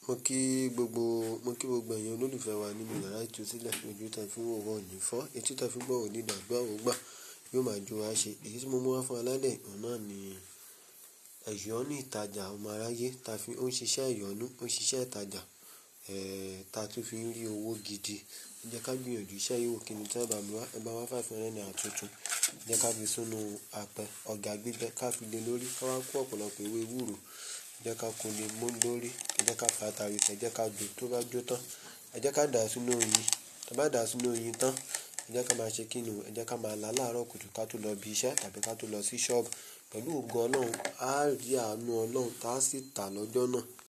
Mo kí gbogbo, mo kí gbogbo ẹ̀yin olólùfẹ́ wa nínú yàrá ìtúsílẹ̀ ojú tí a fi ń wò wá ò ní fọ́, etí tí a fi ń gbọ́ ò ní dàbí àdúrà ò gbà, yóò máa jó wa ṣe. Èyí tí mo mú wá fún wa lálẹ́ yìí òun náà ni ẹ̀yọ́nú ìtajà ọmọ aráyé ta fi ń ṣiṣẹ́ ẹ̀yọ́nú, ó ń ṣiṣẹ́ ìtajà, eh, ta tún fi ń rí owó gidi. Ẹ jẹ́ ká gbìyànjú iṣẹ́ yìí wò kíni tí ẹ bá mi wá, ẹ bá wá five hundred naira tuntun. Ẹ jẹ́ ká fi sínú apẹ ọ̀gà gbígbẹ ká fi lé lórí, ká wá kó ọ̀pọ̀lọpọ̀ ewé ewúro. Ẹ jẹ́ ká kó le mọ́ lórí, ẹ jẹ́ ká fa ata rẹ̀ si, ẹ jẹ́ ká jó tó bá jó tán. Ẹ jẹ́ ká dà á sínú oyin, tí a bá dà á sínú oyin tán, ẹ jẹ́ ká máa ṣe kíni o, ẹ jẹ́ ká máa là láàárọ̀ kùtù ká tó lọ ibi iṣẹ́ tàbí ká tó lọ sí ṣọ́ọ̀bù. Pẹ̀lú ògo Ọlọ́run, a á rí àánú Ọlọ́run tá a sì tà lọ́jọ́ náà.